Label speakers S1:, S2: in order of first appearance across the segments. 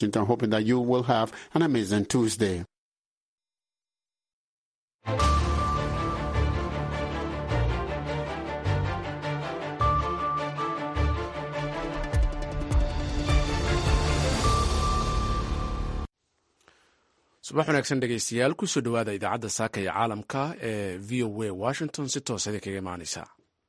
S1: I'm hoping that you will have an amazing Tuesday.
S2: subax wanaagsan dhegeystayaal kusoo dhowaada idaacadda saaka ee caalamka ee v o a washington si toos idin kaga imaaneysa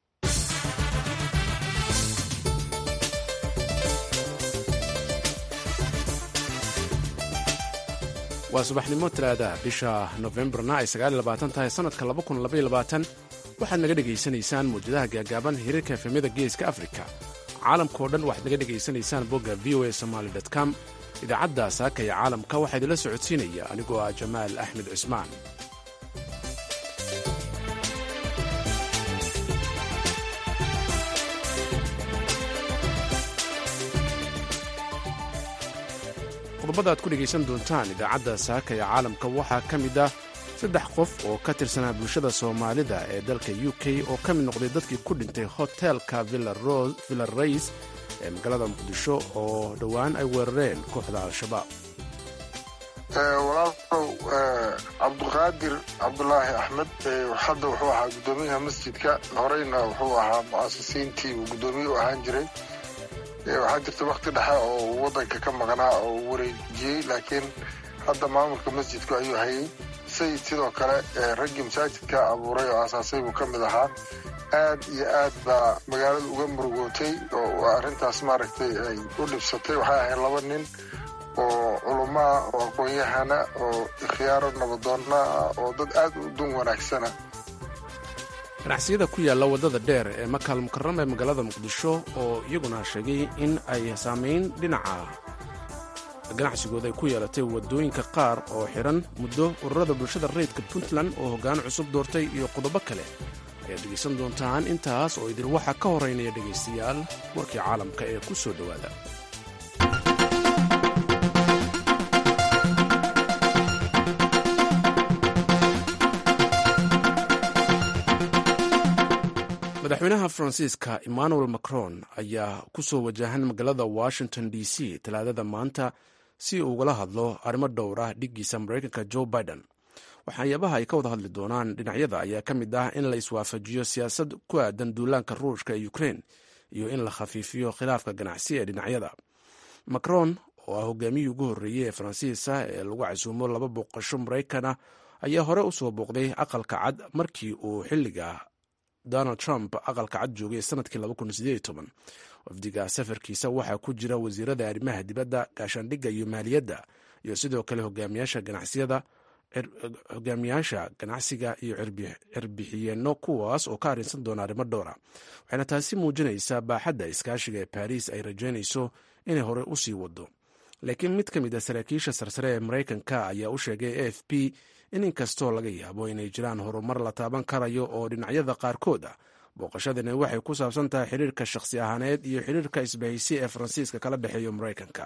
S2: waa subaxnimo talaadaha bisha nofembarna ay tahay sannadka waxaad naga dhegaysanaysaan mawjadaha gaagaaban hiriirka efemyada geeska afrika caalamkao dhan waxaad naga dhegaysanaysaan bogga v o a somaly com idaacadda saaka ee caalamka waxaa idinla socodsiinaya anigoo ah jamaal axmed cismaan qodobada aad ku dhegaysan doontaan idaacadda saaka ee caalamka waxaa ka mid ah saddex qof oo ka tirsanaa bulshada soomaalida ee dalka u k oo ka mid noqday dadkii ku dhintay hotelka villa rays ee magaalada muqdisho oo dhowaan ay weerareen kooxda al-shabaab
S3: walaalow cabduqaadir cabdulaahi axmed hadda wuxuu ahaa guddoomiyaha masjidka horeyna wuxuu ahaa mu'asisiintii uu guddoomiye u ahaan jiray waxaa jirta wakti dhexe oo uu waddanka ka maqnaa oo uu wareejiyey laakiin hadda maamulka masjidku ayuu hayay sayid sidoo kale raggii masaajidka abuuray oo aasaasay buu ka mid ahaa aad iyo aad baa magaalada uga murugootay oo arrintaas maaragtay ay u dhibsatay waxay ahayd laba nin oo culumaa oo aqoon-yahana oo ikhyaaro nabadoonna ah oo dad aad u dun wanaagsana
S2: ganacsiyada ku yaalla waddada dheer ee makaal mukarama ee magaalada muqdisho oo iyaguna sheegay in ay saamayn dhinaca ganacsigooda ay ku yeelatay waddooyinka qaar oo xidhan muddo ururada bulshada rayidka puntland oo hoggaan cusub doortay iyo qodobo kale ayaad dhegaysan doontaan intaas oo idin waxaa ka horeynaya dhegaystayaal warkii caalamka ee ku soo dhowaada madaxweynaha faransiiska emmanuel macron ayaa ku soo wajahan magaalada washington d c talaadada maanta si uu ugala hadlo arrimo dhowr ah dhiggiisa maraykanka joe biden waxyaabaha ay ka wada hadli doonaan dhinacyada ayaa ka mid ah in la iswaafajiyo siyaasad ku aadan duulaanka ruushka ee ukrein iyo in la khafiifiyo khilaafka ganacsi ee dhinacyada macron oo ah hogaamiyii ugu horreeyey ee faransiisa ee lagu casuumo laba booqasho maraykan ah ayaa hore u soo booqday aqalka cad markii uu xilliga donald trump aqalka cad joogay sanadkii wafdiga safarkiisa waxaa ku jira wasiirada arrimaha dibadda gaashaandhigga iyo maaliyadda iyo sidoo kale hogaamiyaasha ganacsiyada hogaamiyaasha ganacsiga iyo cirbixiyeenno kuwaas oo ka arrinsan doona arrimo dhowra waxayna taasi muujinaysaa baaxadda iskaashiga ee baariis ay rajaynayso inay horey u sii wado laakiin mid ka mid a saraakiisha sarsare ee maraykanka ayaa u sheegay a f p in inkastoo laga yaabo inay jiraan horumar la taaban karayo oo dhinacyada qaarkood ah booqashadani waxay ku saabsan tahay xiriirka shakhsi ahaaneed iyo xiriirka isbahaysi ee faransiiska kala dhexeeyo maraykanka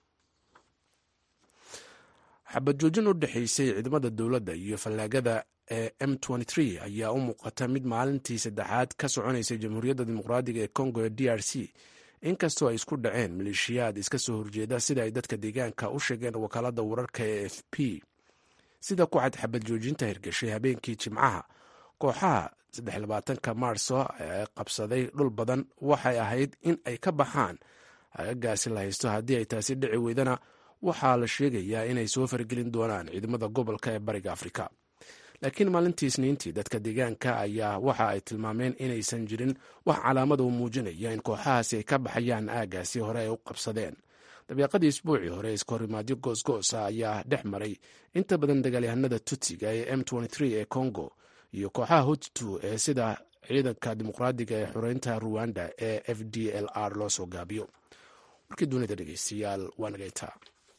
S2: xabad joojin u dhexaysay ciidamada dowladda iyo fallaagada ee m ayaa u muuqata mid maalintii saddexaad ka soconaysay jamhuuriyadda dimuqraadiga ee congo ee d r c inkastoo ay isku dhaceen maleeshiyaad iska soo horjeeda sida ay dadka deegaanka u sheegeen wakaalada wararka ee f p sida ku cad xabad joojinta hirgashay habeenkii jimcaha kooxaha ka maarso ee qabsaday dhul badan waxay ahayd in ay ka baxaan hagagaasi la haysto haddii ay taasi dhici weydana waxaa la sheegayaa inay soo fargelin doonaan ciidamada gobolka ee bariga afrika laakiin maalintii isniintii dadka deegaanka ayaa waxa ay tilmaameen inaysan jirin wax calaamada u muujinaya in kooxahaasi ay ka baxayaan aagaasi hore ay u qabsadeen dabeeqadii isbuucii hore iskahorimaadyo goosgoosa ayaa dhex maray inta badan dagaalyahanada tutsiga ee m ee congo iyo kooxaha huttu ee sida ciidanka dimuqraadiga ee xoreynta ruwanda ee f d l r loo soo gaabiyo warkii dunida dhegeystayaal waa nagaytaa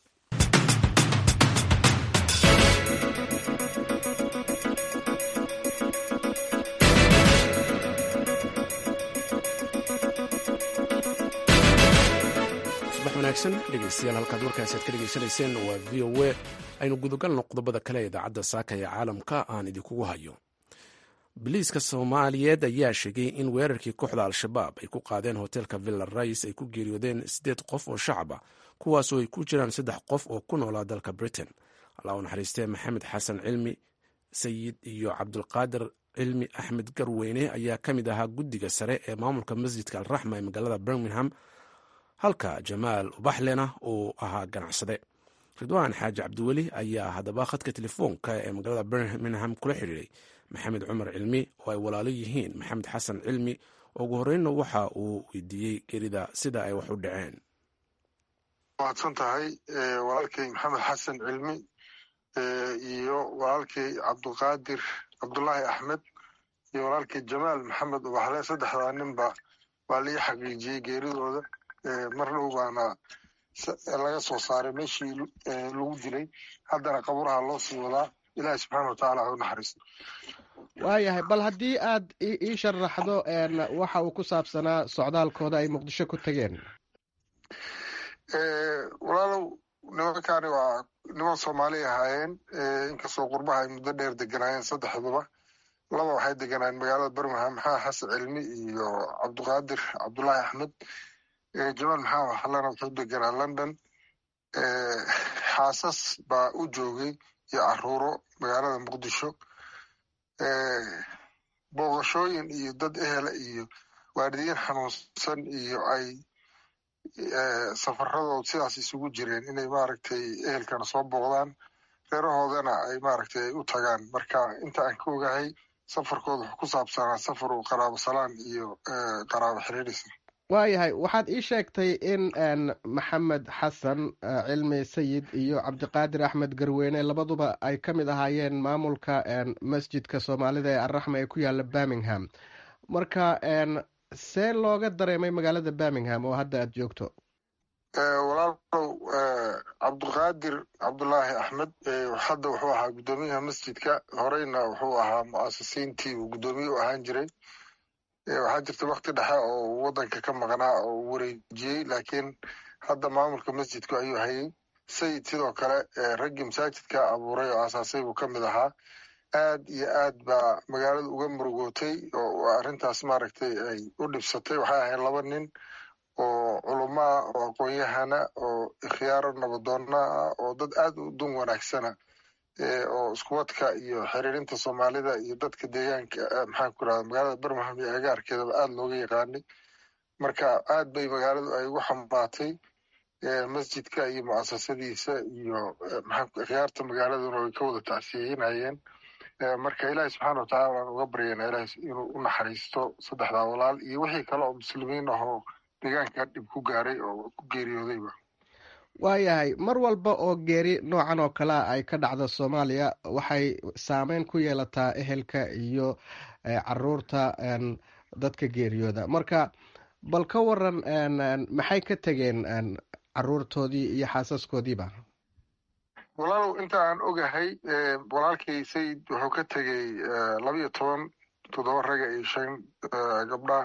S2: subax wanaagsan dhegeystayaal halkaad warkaasi aad ka dhegeysanayseen waa v o a aynu gudagalno qodobada kale ee idaacadda saaka ee caalamka aan idinkugu hayo biliiska soomaaliyeed ayaa sheegay in weerarkii kooxda al-shabaab ay ku qaadeen hoteelka villa rais ay ku geeriyoodeen siddeed qof oo shacab ah kuwaasoo ay ku jiraan saddex qof oo ku noolaa dalka britain allah u naxariistee maxamed xasan cilmi sayid iyo cabdulqaadir cilmi axmed garweyne ayaa ka mid ahaa guddiga sare ee maamulka masjidka alraxma ee magaalada birmingham halka jamaal ubaxlena uu ahaa ganacsade ridwaan xaaji cabdiweli ayaa haddaba khadka telefoonka ee magaalada birmingham kula xidhiiray maxamed cumar cilmi oo ay walaalo yihiin maxamed xasan cilmi oo ugu horreynna waxa uu weydiiyey gerida sida ay wax u dhaceen
S3: mahadsan tahay walaalkay maxamed xasan cilmi iyo walaalkay cabdulqaadir cabdulaahi axmed iyo walaalkay jamaal maxamed ubaxle saddexdaa ninba waa lii xaqiijiyey geeridooda mar dhow baana laga soo saaray meeshii lagu dilay haddana qaburaha loo sii wadaa ilaahi subxaana watacaala ha u naxariisto
S4: waayahay bal haddii aad ii sharaxdo waxa uu ku saabsanaa socdaalkooda ay muqdisho ku tageen
S3: walaalow nimankaani waa niman soomaali ahaayeen inkastoo qurbaha ay muddo dheer deganaayeen saddexduba laba waxay deganaayeen magaalada birmingham maxaa xasan cilmi iyo cabdiqaadir cabdulaahi axmed jamaal maxaa waxalana wuxuu deganaa london xaasas baa u joogay iyo caruuro magaalada muqdisho booqashooyin iyo dad ehela iyo waalidiin xanuunsan iyo ay safaradooda sidaas isugu jireen inay maaragtay ehelkana soo booqdaan reerahoodana ay maaragtay ay u tagaan marka inta aan ka ogahay safarkooda wuxuu ku saabsanaa safar uu qaraabo salaan iyo qaraabo xiriirisa
S4: waayahay waxaad ii sheegtay in maxamed xasan cilmi sayid iyo cabdiqaadir axmed garweyne labaduba ay ka mid ahaayeen maamulka masjidka soomaalida ee arraxma ee ku yaala birmingham marka see looga dareemay magaalada birmingham oo hadda aad joogto
S3: walaalow cabdulqaadir cabdulaahi axmed hadda wuxuu ahaa guddoomiyaha masjidka horeyna wuxuu ahaa mu'asisiintii uu guddoomiye u ahaan jiray waxaa jirta wakti dhexe oo waddanka ka maqnaa oo uu wareejiyey laakiin hadda maamulka masjidku ayuu hayay sayid sidoo kale raggii masaajidka abuuray oo aasaasay buu ka mid ahaa aad iyo aad baa magaalada uga murugootay oo arrintaas maaragtay ay u dhibsatay waxay ahayd laba nin oo culumaa oo aqoon-yahana oo ikhyaaro nabadoonna ah oo dad aad u dun wanaagsana oo iskuwadka iyo xiriirinta soomaalida iyo dadka deegaanka maxaan ku rahda magaalada birmingham iyo agaarkeedaba aad looga yaqaanay marka aad bay magaaladu ay ugu xambaatay masjidka iyo mu'asasadiisa iyo ikhyaarta magaaladuna way ka wada tacsiyeynayeen marka ilaahi subxaana watacala waan uga baryanaa ilaah inuu u naxariisto saddexdaa walaal iyo wixii kale oo muslimiin ah oo deegaanka dhib ku gaaray oo ku geeriyoodayba
S4: waayahay mar walba oo geeri noocan oo kalea ay ka dhacda soomaaliya waxay saameyn ku yeelataa ehelka iyo caruurta dadka geeriyooda marka bal ka waran maxay ka tegeen caruurtoodii iyo xaasaskoodiiba
S3: walaalow inta aan ogahay walaalkay sayid wuxuu ka tegey labiyo toban toddoba raga iyo shan gabdhaah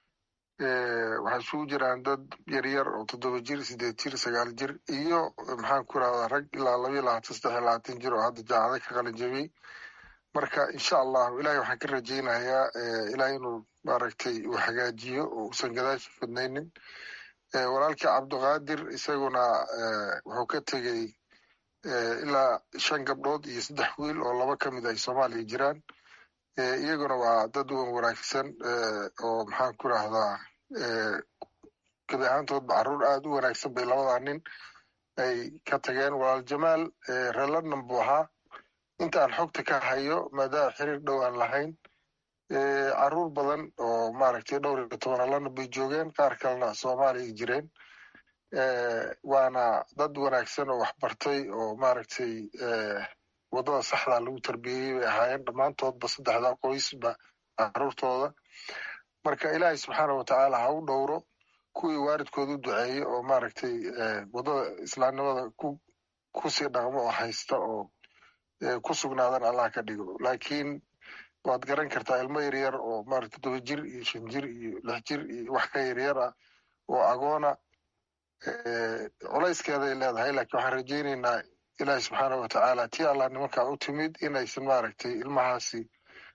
S3: waxaa isugu jiraan dad yaryar oo toddoba jir sideed jir sagaal jir iyo maxaan ku rahdaa rag ilaa labayo labaatan saddex iyo labaatan jir oo hadda jaacada ka qalin jabiyey marka insha allahu ilahay waxaan ka rajaynayaa ilaah inuu maaragtay uu hagaajiyo oo uusan gadaashi fidnaynin walaalkii cabdiqaadir isaguna wuxuu ka tegey ilaa shan gabdhood iyo saddex wiil oo laba ka mid ay soomaaliya jiraan iyaguna waa dad wan wanaagsan oo maxaan ku rahdaa gebi ahaantoodba carruur aad u wanaagsan bay labadaa nin ay ka tageen walaal jamaal reer london buu ahaa inta aan xogta ka hayo maadaama xiriir dhow aan lahayn carruur badan oo maaragtay dhowr iyo tobana london bay joogeen qaar kalena soomaaliya jireen waana dad wanaagsan oo waxbartay oo maaragtay waddada saxdaa lagu tarbiyeyey bay ahaayeen dhammaantoodba saddexdaa qoysba carruurtooda marka ilaahay subxaana watacaala ha u dhowro kuwii waalidkooda u duceeyey oo maaragtay waddada islaamnimada ku kusii dhaqmo oo haysta oo ku sugnaadan allah ka dhigo laakiin waad garan kartaa ilmo yaryar oo maaragtay todoba jir iyo shan jir iyo lix jir iyo wax ka yaryar ah oo agoona culayskeeday leedahay laakiin waxaan rajaynaynaa ilaahi subxaana watacaala tii allah nimankaa u timid inaysan maaragtay ilmahaasi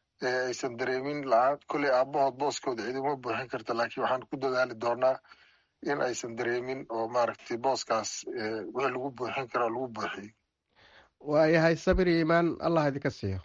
S3: aysan dareemin la-aan kolley aabahood booskooda cidima buuxin karta laakiin waxaan ku dadaali doonaa in aysan dareemin oo maaragtay booskaas wixii lagu buuxin karo lagu buuxiyo
S4: waayahay sabir iyo iimaan allah idinka siiyo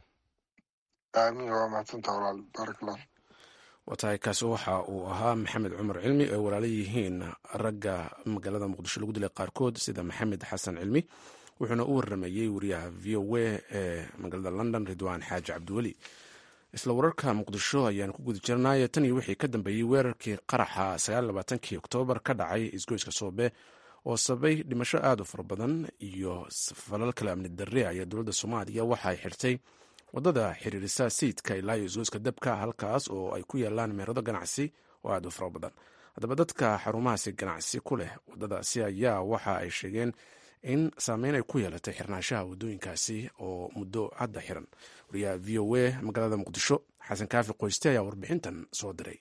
S3: aamiin waa mahadsantaa walaal baarak allah
S2: waa tahay kaasi waxa uu ahaa maxamed cumar cilmi ay walaala yihiin ragga magaalada muqdisho lagu dilay qaarkood sida maxamed xasan cilmi wuxuuna u waramayey wariyaha v o a ee magaalada london ridwaan xaaji cabdiweli isla wararka muqdisho ayaan ku guda jirnay tan iyo wixii ka dambeeyey weerarkii qaraxa sagaallabaatankii oktoobar ka dhacay isgoyska soobe oo sabay dhimasho aada u fara badan iyo falal kale amni darre ayaa dowladda soomaaliya waxa ay xirtay wadada xiriirisa sayidka ilaa iyo isgoyska dabka halkaas oo ay ku yaalaan meerado ganacsi oo aada u fara badan haddaba dadka xarumahaasi ganacsi ku leh wadadaasi ayaa waxa ay sheegeen in saameyn ay ku yeelatay xirnaanshaha wadooyinkaasi oo muddo hadda xiran wariyaha v o a magaalada muqdisho xasan kaafi qoyste ayaa warbixintan soo diray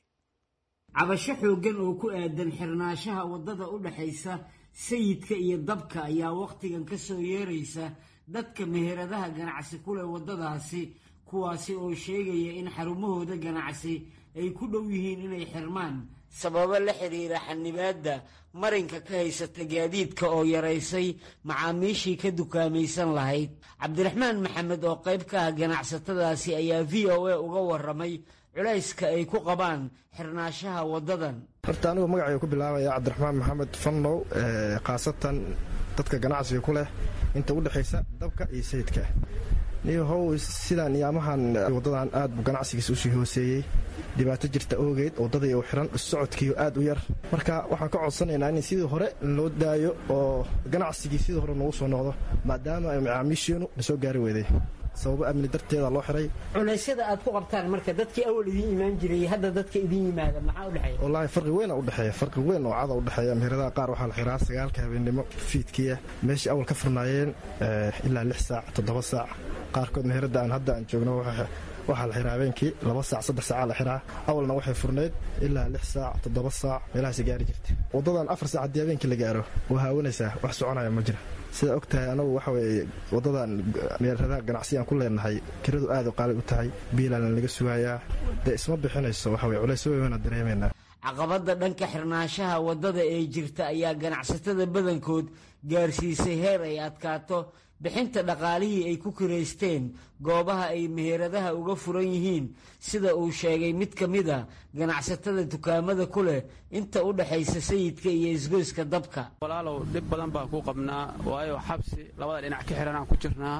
S5: cabasho xooggan oo ku aadan xirnaanshaha waddada u dhexaysa sayidka iyo dabka ayaa wakhtigan ka soo yeeraysa dadka meheradaha ganacsi ku leh waddadaasi kuwaasi oo sheegaya in xarumahooda ganacsi ay ku dhow yihiin inay xirmaan sababo la xiriira xanibaadda marinka ka haysata gaadiidka oo yaraysay macaamiishii ka dukaamaysan lahayd cabdiraxmaan maxamed oo qayb ka ah ganacsatadaasi ayaa v o a uga warramay culayska ay ku qabaan xirnaashaha waddadan
S6: horta anigu magacay ku bilaabaya cabdiraxmaan maxamed fannow khaasatan dadka ganacsiga ku leh inta u dhexaysa dabka iyo sayidka niyo how sidaan iyaamahan waddadan aad buu ganacsigiisa usii hooseeyey dhibaato jirta oogeed waddadii u xiran socodkiiyo aad u yar marka waxaan ka codsanaynaa in sidii hore loo daayo oo ganacsigii sidii hore noogu soo noqdo maadaama ay macaamiisheenu na soo gaari weeday sababo amni darteeda loo xiray
S5: culaysyada aad ku qabtaan marka dadkii awal idiin imaan jiray hadda dadka idiin yimaada maxaa u dhexeeya
S6: wallaahi farqi weyn u dhexeeya farqi weyn oo cada u dhexeeya meheradaha qaar waxaa la xiraa sagaalka habeennimo fiidkiya meeshii awal ka furnaayeen ilaa lix saac toddoba saac qaarkood meherada aan hadda aan joogno waxaa la xiraa habeenkii laba saac saddex saacaa la xiraa awalna waxay furnayd ilaa lix saac toddoba saac meelahaasi gaari jirta waddadan afar saac haddii habeenkii la gaaro waa haawanaysaa wax soconaya ma jira sidaa og tahay anagu waxa weeye waddadan meeradaha ganacsigaan ku leenahay kiradu aad u qaali u tahay biilaana laga sugayaa dee isma bixinayso waxa weye culays weynaa dareemaynaa
S5: caqabadda dhanka xirnaanshaha waddada ee jirta ayaa ganacsatada badankood gaarsiisay heer ay adkaato bixinta dhaqaalihii ay ku kiraysteen goobaha ay meheradaha uga furan yihiin sida uu sheegay mid ka mid a ganacsatada dukaamada ku leh inta u dhexaysa sayidka iyo isgoyska dabka
S7: walaalow dhib badan baan ku qabnaa waayo xabsi labada dhinac ka xihan aan ku jirnaa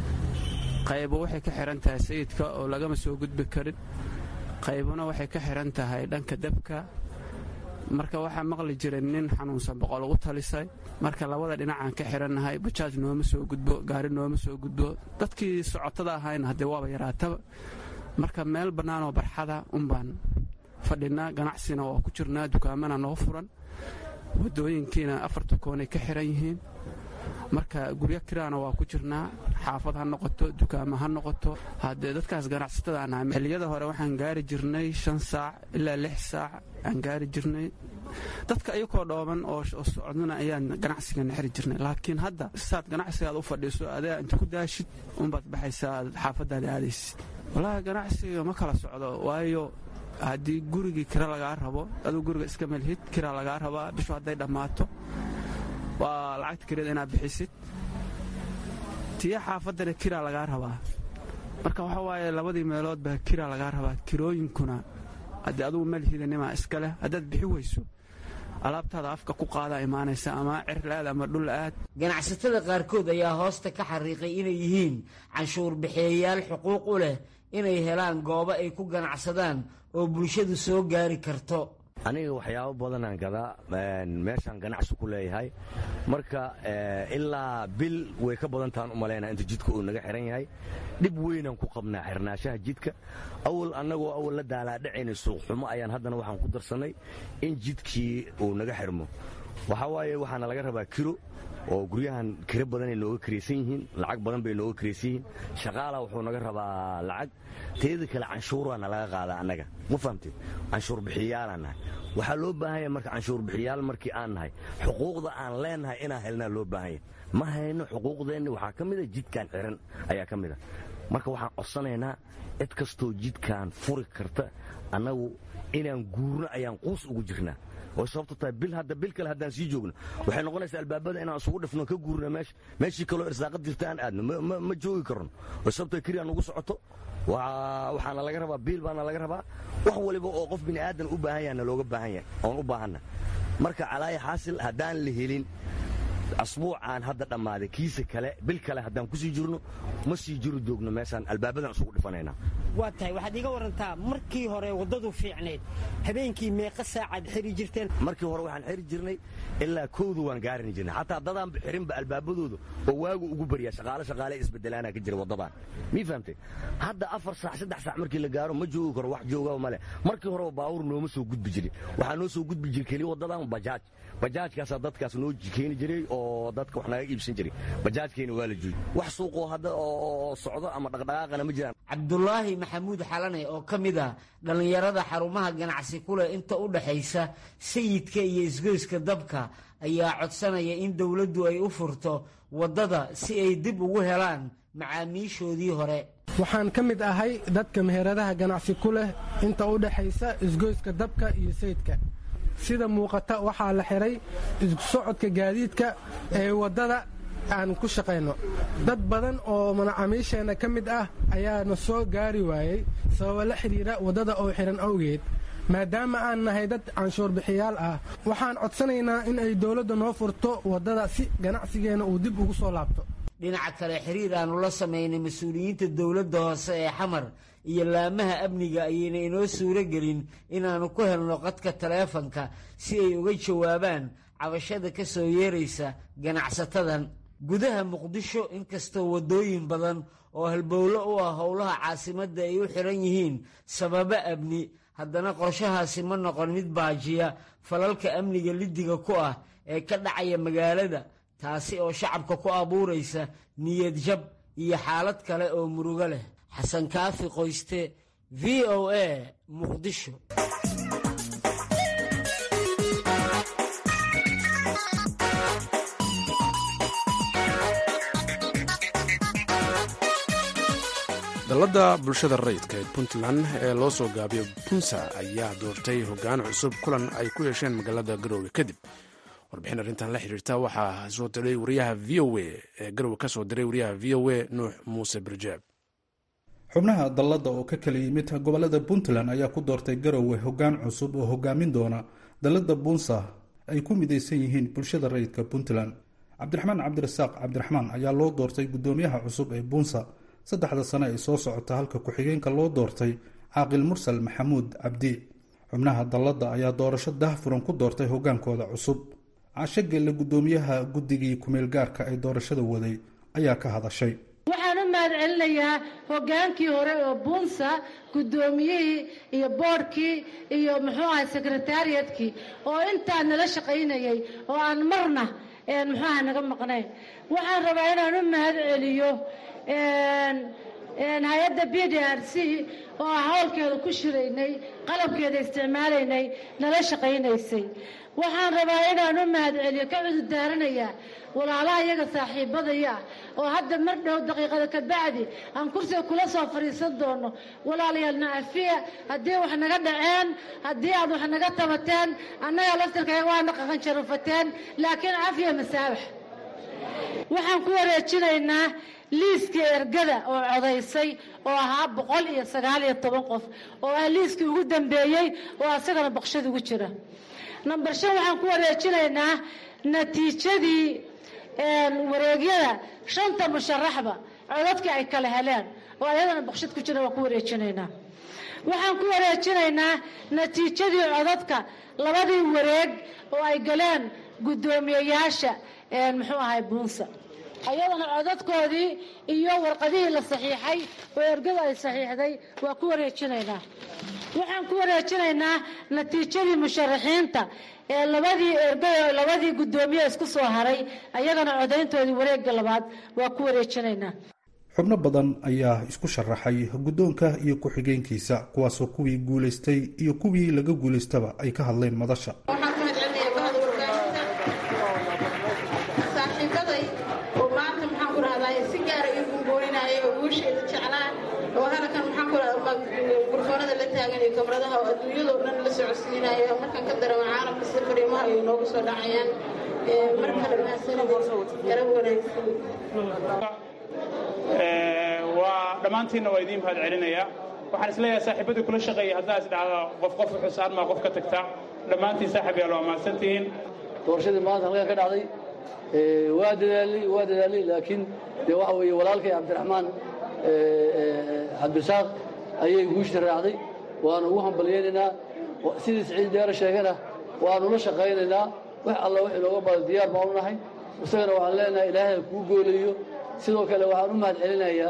S7: qaybo waxay ka xihan tahay sayidka oo lagama soo gudbi karin qaybuna waxay ka xihan tahay dhanka dabka marka waxaa maqli jiray nin xanuunsan boqol ugu talisay marka labada dhinacaan ka xihannahay bajaaj nooma soo gudbo gaari nooma soo gudbo dadkii socotada ahayna haddee waaba yaraataba marka meel bannaanoo barxada unbaan fadhinaa ganacsina waa ku jirnaa dukaamana noo furan waddooyinkiina afarta koonay ka xihan yihiin marka guryo kiraana waa ku jirnaa xaafad ha noqoto dukaamo ha noqoto haddee dadkaas ganacsatada aan ahay xilliyada hore waxaan gaari jirnay shan saac ilaa lix saac aan gaari jirnay dadka iyakoo dhooban oo socdana ayaan ganacsigana xiri jirnay laakiin hadda saad ganacsigaad u fadhiiso adaa inta ku daashid unbaad baxaysaa xaafadaada aadaysid wallaahi ganacsiga ma kala socdo waayo haddii gurigii kira lagaa rabo aduu guriga iska melhid kira lagaa rabaa bishu hadday dhammaato waa lacagta kirada inaad bixisid tiya xaafaddana kiraa lagaa rabaa marka waxa waaye labadii meelood baa kiraa lagaa rabaa kirooyinkuna haddii adugu malhidanimaa iska leh haddaad bixi weyso alaabtaada afka ku qaadaa imaanaysa ama cirla-aad ama dhul-aad
S5: ganacsatada qaarkood ayaa hoosta ka xariiqay inay yihiin canshuur bixiyayaal xuquuq u leh inay helaan goobo ay ku ganacsadaan oo bulshadu soo gaari karto
S8: aniga waxyaabo badanaan gadaa meeshaan ganacsi ku leeyahay marka ilaa bil way ka badantaan u malaynaa inta jidka uu naga xiran yahay dhib weynaan ku qabnaa xirnaashaha jidka awal annagoo awal la daalaadhacayna suuqxumo ayaan haddana waxaan ku darsannay in jidkii uu naga xirmo waxaa waaye waxaana laga rabaa kiro oo guryahan kiro badanay nooga kiraysan yihiin lacag badan bay nooga kiraysan yihiin shaqaala wuxuu naga rabaa lacag teeda kale canshuuraana laga qaadaa annaga ma fahamtid canshuur bixiyaalaan nahay waxaa loo baahan yahay marka canshuur bixiyaal markii aan nahay xuquuqda aan leenahay inaan helnaa loo baahan yahay ma hayno xuquuqdeenni waxaa ka mida jidkaan xiran ayaa ka mida marka waxaan codsanaynaa cid kastoo jidkaan furi karta annagu inaan guurno ayaan quus ugu jirnaa oo sababto tahay bil hadda bil kale haddaan sii joogno waxay noqonaysaa albaabada inaan isugu dhifno ka guurno meesha meeshii kaloo irsaaqad jirta aan aadno ma joogi karno oo sababto kiri aan ugu socoto waxaana laga rabaa biil baana laga rabaa wax waliba oo qof bini aadan u baahan yahna looga baahan yahay oon u baahanna marka calaaya xaasil haddaan la helin asbuucaan hadda dhammaaday kiisa kale bil kale haddaan ku sii jirno ma sii jiri doogno meeshaan albaabadan isugu dhifanaynaa
S9: waa tahay waxaad iiga warantaa markii hore waddadu fiicnayd habeenkii meeqa saacaad xiri jirteen
S8: markii hore waxaan xiri jirnay ilaa kowda waan gaarini jirnay xataa dadaan xirinba albaabadooda oo waagu ugu baryaa shaqaale shaqaale isbedelaana ka jira waddadan mii fahamtay hadda afar saac saddex saac markii la gaaro ma joogi karo wax joogaba male markii horeba baawur nooma soo gudbi jirin waxaa noo soo gudbi jira keliya waddadan bajaaj bajaajkaasaa dadkaas noo keeni jiray oo dadka wax naga iibsan jiray bajaajkeena waa la joogi wax suuqoo hadda oo socdo ama dhaqdhaqaaqana ma jiraan
S5: cabdulaahi maxamuud xalane oo ka mid ah dhallinyarada xarumaha ganacsi ku leh inta u dhaxaysa sayidka iyo isgoyska dabka ayaa codsanaya in dowladdu ay u furto waddada si ay dib ugu helaan macaamiishoodii hore
S10: waxaan ka mid ahay dadka meheradaha ganacsi ku leh inta u dhaxaysa isgoyska dabka iyo sayidka sida muuqata waxaa la xihay isku socodka gaadiidka ee waddada aan ku shaqayno dad badan oo macaamiisheenna ka mid ah ayaana soo gaari waayey sababa la xidhiira waddada oo xidhan awgeed maadaama aan nahay dad canshuurbixiyaal ah waxaan codsanaynaa in ay dowladda noo furto waddada si ganacsigeenna uu dib ugu soo laabto
S5: dhinaca kale xiriir aannu la samaynay mas-uuliyiinta dowladda hoose ee xamar iyo laamaha amniga ayayna inoo suuro gelin inaannu ku helno qadka taleefanka si ay uga jawaabaan cabashada ka soo yeeraysa ganacsatadan gudaha muqdisho inkastoo waddooyin badan oo halbowlo u ah howlaha caasimadda ay u xihan yihiin sababo amni haddana qorshahaasi ma noqon mid baajiya falalka amniga liddiga ku ah ee ka dhacaya magaalada taasi oo shacabka ku abuuraysa niyad jab iyo xaalad kale oo murugo leh xasan kaafi qoyste v o a muqdisho
S2: dalladda bulshada rayidka ee puntland ee loo soo gaabiyo punsa ayaa doortay hoggaan cusub kulan ay ku yeesheen magaalada garoowe kadib warbixin arrintan la xiriirta waxaa soo diray wariyaha v o a ee garowe ka soo diray wariyaha v o a nuux muuse birjaab
S11: xubnaha dalladda oo ka kala yimid gobolada puntland ayaa ku doortay garowe hoggaan cusub oo hogaamin doona dalladda bunsa ay ku midaysan yihiin bulshada rayidka puntland cabdiraxmaan cabdirasaaq cabdiraxmaan ayaa loo doortay guddoomiyaha cusub ee bunsa saddexda sane ay soo socota halka ku-xigeenka loo doortay caaqil mursal maxamuud cabdi xubnaha dalladda ayaa doorasho dahfuran ku doortay hogaankooda cusub casho gelle guddoomiyaha guddigii kumeelgaarka ee doorashada waday ayaa ka hadashay
S12: waxaan u mahad celinayaa hogaankii hore oo buunsa guddoomiyihii iyo boodhkii iyo muxuu ahay sekretariatkii oo intaa nala shaqaynayay oo aan marna muxuu aha naga maqnayn waxaan rabaa inaan u mahad celiyo hay-adda b d r c oo ah howlkeeda ku shiraynay qalabkeeda isticmaalaynay nala shaqaynaysay waxaan rabaa inaan u mahad celiyo ka cudurdaaranayaa walaalaha iyaga saaxiibadaya ah oo hadda mar dhow daqiiqada ka bacdi aan kursiga kula soo fadhiisan doono walaalayaal nacafiya haddii wax naga dhaceen haddii aad wax naga tabateen annaga laftirkayaga waana qaqan jarufateen laakiin cafiya masaabax waxaan ku wareejinaynaa liiskii ergada oo codaysay oo ahaa boqol iyo sagaal iyo toban qof oo ah liiskii ugu dambeeyey oo asagana baqshada ugu jira number shan waxaan ku wareejinaynaa natiijadii wareegyada shanta musharaxba codadkii ay kala heleen oo ayadana baqshad ku jira waan ku wareejinaynaa waxaan ku wareejinaynaa natiijadii codadka labadii wareeg oo ay galeen guddoomiyeyaasha muxuu ahay buunsa ayadana codadkoodii iyo warqadihii la saxiixay oo ergada ay saxiixday waa ku wareejinaynaa waxaan ku wareejinaynaa natiijadii musharaxiinta ee labadii ergada labadii guddoomiye isku soo haray ayagana codayntoodii wareegga labaad waa ku wareejinaynaa
S11: xubno badan ayaa isku sharaxay guddoonka iyo ku-xigeenkiisa kuwaasoo kuwii guulaystay iyo kuwii laga guulaystaba ay ka hadleen madasha
S13: oo halkan maxaan ku gurfoonada la taagan iyo kamaradaha oo adduunyadoo dhan la socodsiinaya markaan ka darama caalamka si fariimaha ay noogu soo dhacayaan mar kale mahadsanid garab wanaagsan
S14: waa dhammaantiinna waa idiin mahad celinayaa waxaan isleeyahay saaxiibadii kula shaqeeyay haddaa is dhacda qof qof xusaan maa qof ka tagta dhammaantiin saaxib yaal waa mahadsantihiin
S15: doorashadii maanta halkan ka dhacday waa dadaalay waa dadaalay laakiin dee waxa weeye walaalkay cabdiraxmaan cabdirasaaq ayay guusha raacday waanu ugu hambalyaynaynaa sidii siciid deere sheegana waanu la shaqaynaynaa wax alla wax inooga badan diyaar baanu nahay isagana waxaan leenahay ilaahay kuu gooleeyo sidoo kale waxaan u mahad celinayaa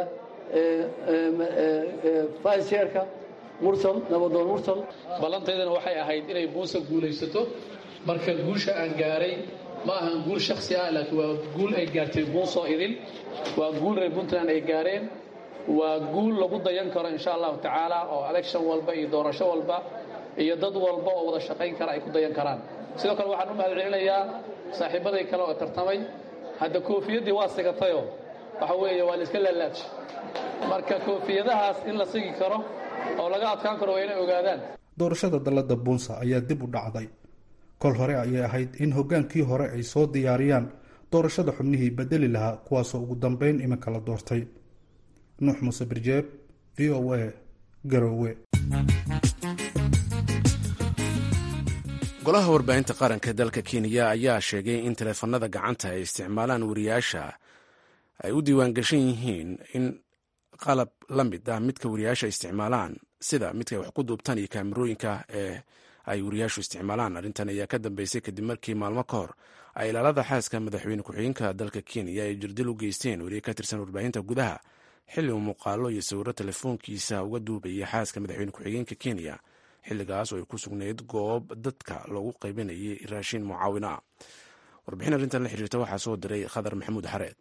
S15: vice chairka mursal nabadoon mursal
S16: ballantaydana waxay ahayd inay buunsa guulaysato marka guusha aan gaaray ma ahan guul shaksi ah laakiin waa guul ay gaartay buunsoo idin waa guul reer puntland ay gaareen waa guul lagu dayan karo insha allahu tacaala oo election walba iyo doorasho walba iyo dad walba oo wada shaqayn kara ay ku dayan karaan sidoo kale waxaan u mahad celinayaa saaxiibaday kale oo tartamay hadda koofiyaddii waa sigatayoo waxa weeye waa la iska laalaaj marka koofiyadahaas in la sigi karo oo laga adkaan karo waa inay ogaadaan
S11: doorashada dallada buunsa ayaa dib u dhacday kol hore ayay ahayd in hoggaankii hore ay soo diyaariyaan doorashada xubnihii bedeli lahaa kuwaasoo ugu dambeyn iminka la doortay nuux muuse birjeeb v o a garoowe
S2: golaha warbaahinta qaranka dalka kenya ayaa sheegay in taleefanada gacanta ay isticmaalaan wariyaasha ay u diiwaangashan yihiin in qalab la mid ah midka wariyaasha isticmaalaan sida midka ay wax ku duubtaan iyo kaamirooyinka ee ay wariyaashu isticmaalaan arrintan ayaa ka dambeysay kadib markii maalmo ka hor ay ilaalada xaaska madaxweyne ku-xigeenka dalka kenya ay jirdil u geysteen wariye ka tirsan warbaahinta gudaha xilli uu muuqaalo iyo sawiro telefoonkiisa uga duubayay xaaska madaxweyne ku-xigeenka kenya xilligaas oo ay ku sugnayd goob dadka loogu qaybinayay raashin mucaawina ah warbixin arrintan la xiriirta waxaa soo diray khadar maxamuud xareed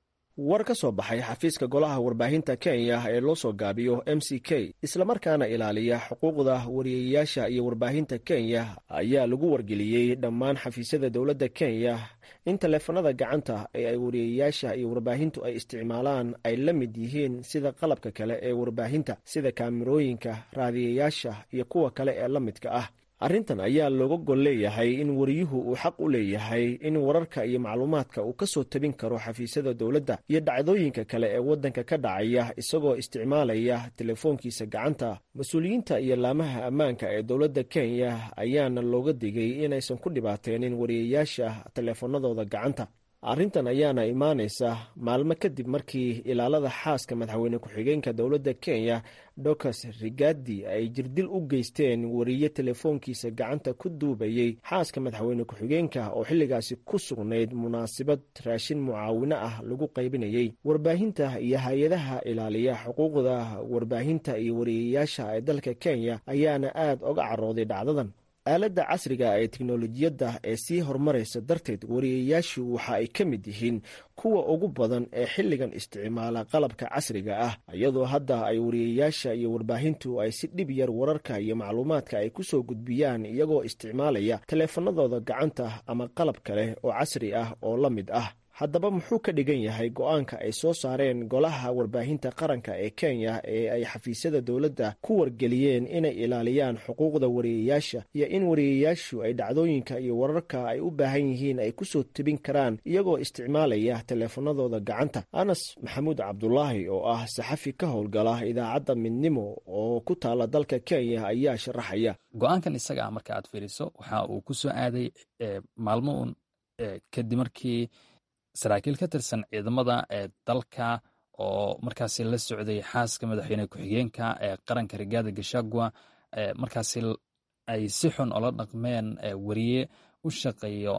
S17: war ka soo baxay xafiiska golaha warbaahinta kenya ee loo soo gaabiyo m c k islamarkaana ilaaliya xuquuqda wariyeyaasha iyo warbaahinta kenya ayaa lagu wargeliyey dhammaan xafiisyada dowladda kenya in taleefanada gacanta ee ay wariyeyaasha iyo warbaahintu ay isticmaalaan ay la mid yihiin sida qalabka kale ee warbaahinta sida kaamirooyinka raadiyayaasha iyo kuwa kale ee la midka ah arrintan ayaa looga gol leeyahay in wariyuhu uu xaq u leeyahay in wararka iyo macluumaadka uu ka soo tabin karo xafiisyada dowladda iyo dhacdooyinka kale ee waddanka ka dhacaya isagoo isticmaalaya telefoonkiisa gacanta mas-uuliyiinta iyo laamaha ammaanka ee dowladda kenya ayaana looga digay inaysan ku dhibaateenin wariyeyaasha teleefanadooda gacanta arrintan ayaana imaanaysa maalmo kadib markii ilaalada xaaska madaxweyne ku-xigeenka dowladda kenya docas rigadi ay jirdil u geysteen wariye telefoonkiisa gacanta ku duubayey xaaska madaxweyne ku-xigeenka oo xilligaasi ku sugnayd munaasabad raashin mucaawino ah lagu qaybinayey warbaahinta iyo hay-adaha ilaaliya xuquuqda warbaahinta iyo wariyeyaasha ee dalka kenya ayaana aad oga carooday dhacdadan aaladda casriga ee teknolojiyadda ee sii horumaraysa darteed wariyeyaashu waxa ay ka mid yihiin kuwa ugu badan ee xilligan isticmaala qalabka casriga ah iyadoo hadda ay wariyeyaasha iyo warbaahintu ay si dhib yar wararka iyo macluumaadka ay ku soo gudbiyaan iyagoo isticmaalaya taleefanadooda gacanta ama qalab kale oo casri ah oo la mid ah haddaba muxuu ka dhigan yahay go-aanka ay soo saareen golaha warbaahinta qaranka ee kenya ee ay xafiisyada dowladda ku wargeliyeen inay ilaaliyaan xuquuqda wariyeyaasha iyo in wariyeyaashu ay dhacdooyinka iyo wararka ay u baahan yihiin ay kusoo tebin karaan iyagoo isticmaalaya teleefanadooda gacanta anas maxamuud cabdulaahi oo ah saxafi ka howlgala idaacadda midnimo oo ku taala dalka kenya ayaa sharaxaya
S18: go-aankan isaga ah marka aad fiiriso waxa uu ku soo aaday maalmo uun kadib markii saraakiil ka tirsan ciidamada ee dalka oo markaasi la socday xaaska madaxweyne ku-xigeenka ee qaranka rigaada gashagua markaasi ay si xun ola dhaqmeen wariye u shaqeeyo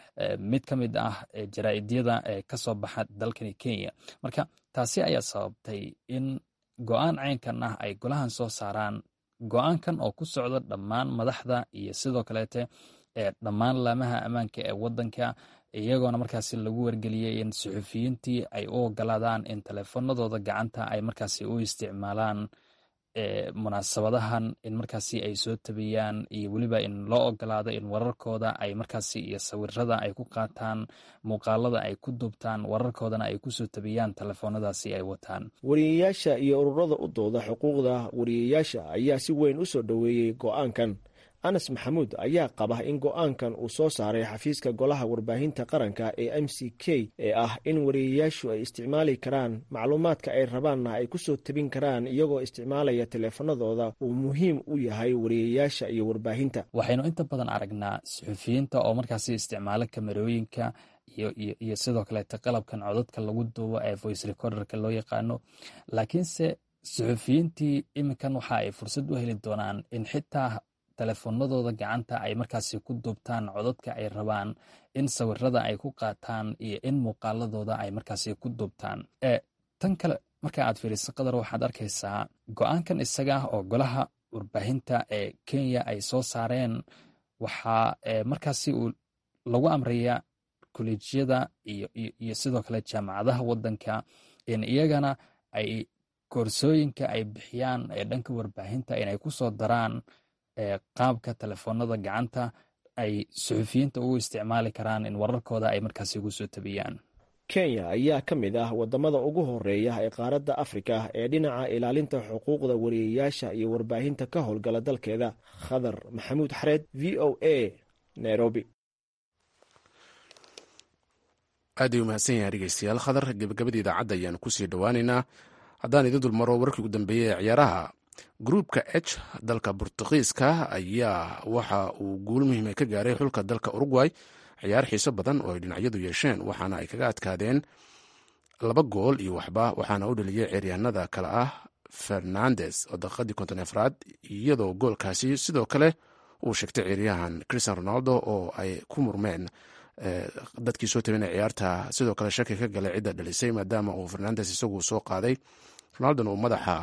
S18: mid ka mid ah jaraa'idyada ee ka soo baxa dalkani kenya marka taasi ayaa sababtay in go-aan caynkan ah ay golahan soo saaraan go-aankan oo ku socda dhammaan madaxda iyo sidoo kaleete dhammaan laamaha ammaanka ee waddanka iyagoona markaasi lagu wargeliyey in suxufiyiintii ay u ogolaadaan in teleefanadooda gacanta ay markaasi u isticmaalaan munaasabadahan in markaasi ay soo tabiyaan iyo weliba in loo ogolaado in wararkooda ay markaasi iyo sawirada ay ku qaataan muuqaalada ay ku duubtaan wararkoodana ay kusoo tabiyaan telefoonadaasi ay wataan
S17: wariyayaasha iyo ururada u dooda xuquuqda wariyayaasha ayaa si weyn u soo dhoweeyey go-aankan anas maxamuud ayaa qaba in go-aankan uu soo saaray xafiiska golaha warbaahinta qaranka ee m c k ee ah in wariyayaashu ay isticmaali karaan macluumaadka ay rabaanna ay kusoo tabin karaan iyagoo isticmaalaya taleefanadooda uu muhiim u yahay wariyayaasha iyo warbaahinta
S18: waxaynu inta badan aragnaa suxufiyiinta oo markaasi isticmaalo kamerooyinka iyo sidoo kaleeta qalabkan codadka lagu duubo ee voice recorderka loo yaqaano laakiinse suxufiyiintii iminkan waxa ay fursad u heli doonaan in xitaa telefoonadooda gacanta ay markaasi ku duubtaan codadka ay rabaan in sawirada ay ku qaataan iyo in muuqaaladooda ay markaasi ku duubtaan tan kale marka aad fiiriso qadar waxaad arkaysaa go-aankan isaga oo golaha warbaahinta ee kenya ay soo saareen waxaa markaasi uu lagu amraya kolleejyada iyo sidoo kale jaamacadaha wadanka in iyagana ay koorsooyinka ay bixiyaan ee dhanka warbaahinta inay kusoo daraan qaabka telefoonada gacanta ay suxufiyiinta ugu isticmaali karaan in wararkooda ay markaasi ugu soo tabiyaan
S17: kenya ayaa ka mid ah wadamada ugu horeeya ee qaaradda afrika ee dhinaca ilaalinta xuquuqda wariyayaasha iyo warbaahinta ka howlgala dalkeeda khadar maxamuud xareed v o a nairobi
S2: aad ay u mahadsan yahay dhegeystayaal khadar gebagabada idaacadda ayaanu kusii dhowaaneynaa haddaan idin dulmaro warkii ugu dambeeyey ee ciyaaraha gruupka h dalka bortugiiska ayaa waxa uu guul muhiima ka gaaray xulka dalka urugway ciyaar xiiso badan oo ay dhinacyadu yeesheen waxaana ay kaga adkaadeen laba gool iyo waxba waxaana u dhaliyey ceeryaanada kale ah fernandes oo daqiiqadii konton afraad iyadoo goolkaasi sidoo kale uu sheegtay ciyaaryahan christian ronaldo oo ay ku murmeen dadkii soo tabinay ciyaarta sidoo kale shaki ka galay cidda dhalisay maadaama uu fernandes isagu soo qaaday ronaldona uu madaxa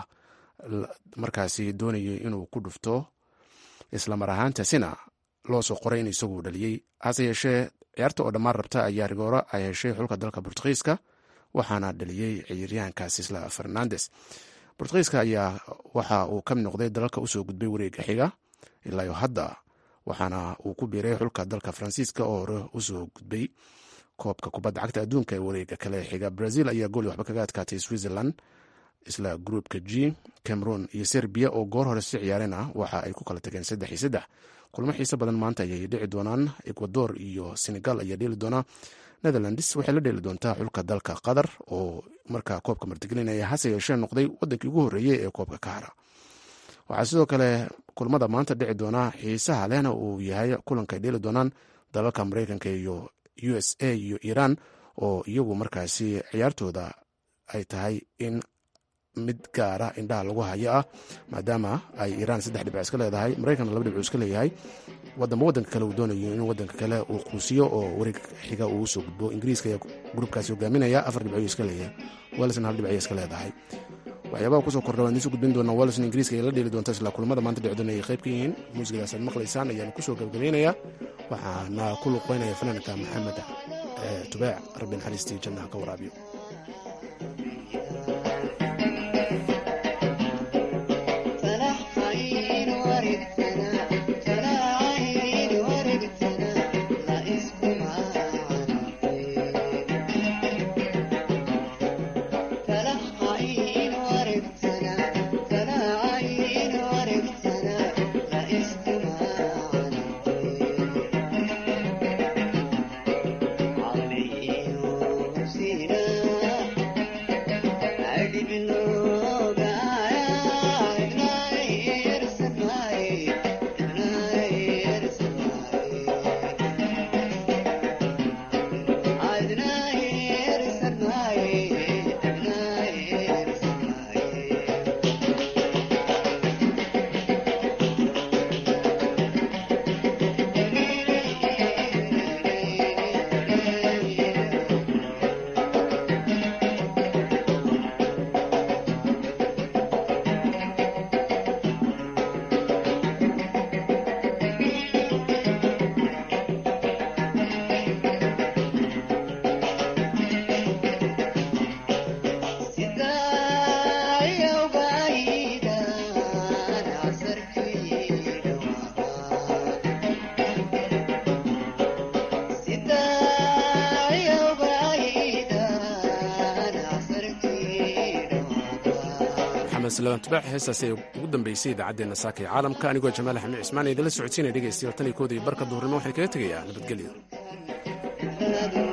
S2: markaasi doonayay inuu ku dhufto islamar ahaantaasina loo soo qoray in isagu dhaliyey hase yeeshee ciyaarta oo dhammaan rabta ayaa rigooro ay heshay xulka dalka bortugiiska waxaana dhaliyey ciyaaryahankaasi isla fernandes bortugiiska ayaa waxa uu ka mid noqday dalalka usoo gudbay wareega xiga ilaayo hadda waxaana uu ku biiray xulka dalka faransiiska oo hore usoo gudbay koobka kubadda cagta adduunka ee wareega kale xiga brazil ayaa gooli waxba kaga adkaatay switzerland isla gruupka g cameroon iyo serbiya oo goor hore si ciyaareen ah waxa ay ku kala tageen saddex iyo saddex kulmo xiise badan maanta ayay dhici doonaan ecuador iyo senegal ayaa dheeli doonaa netherlands waxay la dheeli doontaa xulka dalka qatar oo markaa koobka martigelinaya hase yeeshee noqday wadankii ugu horreeyey ee koobka ka hara waxaa sidoo kale kulmada maanta dhici doonaa xiisaha lehna uu yahay kulanka ay dheeli doonaan dalalka mareykanka iyo u s a iyo iran oo iyagu markaasi ciyaartooda ay tahay in mid gaara indhaha lagu hayo ah maadaama ay iiraan saddex dhibc iska leedahay maraykanna laba dhibcu iska leeyahay wadamba wadanka kale uu doonayo in wadanka kale uu quusiyo oo wareeg xiga uu usoo gudbo ingiriiska ayaa gruubkaasi hogaaminaya afar dhibco iska leeyahay welsna hal dhibc iska leedahay waxyaabaha kusoo kordha waan idinsoo gudbin doonaa welsna ingiriiska ay la dheeli doonta isla kulamada maanta dhicdoona ay qayb ka yihiin muusikadaas aad maqlaysaan ayaanu kusoo gabagabaynayaa waxaana ku luqeynaya fanaanka maxamed tubeec rabbi naxariistii jannaha ka waraabiyo
S19: علي وسينا
S2: salawaan tubaax heestaasi ay ugu dambeysay idaacaddeenna saaka ee caalamka anigoo jamaal axmed cismaan idinla socodsiinaya dhegaystayaal tan iyo koodii barka duhurnimo waxaan kaga tegayaa nabadgelyo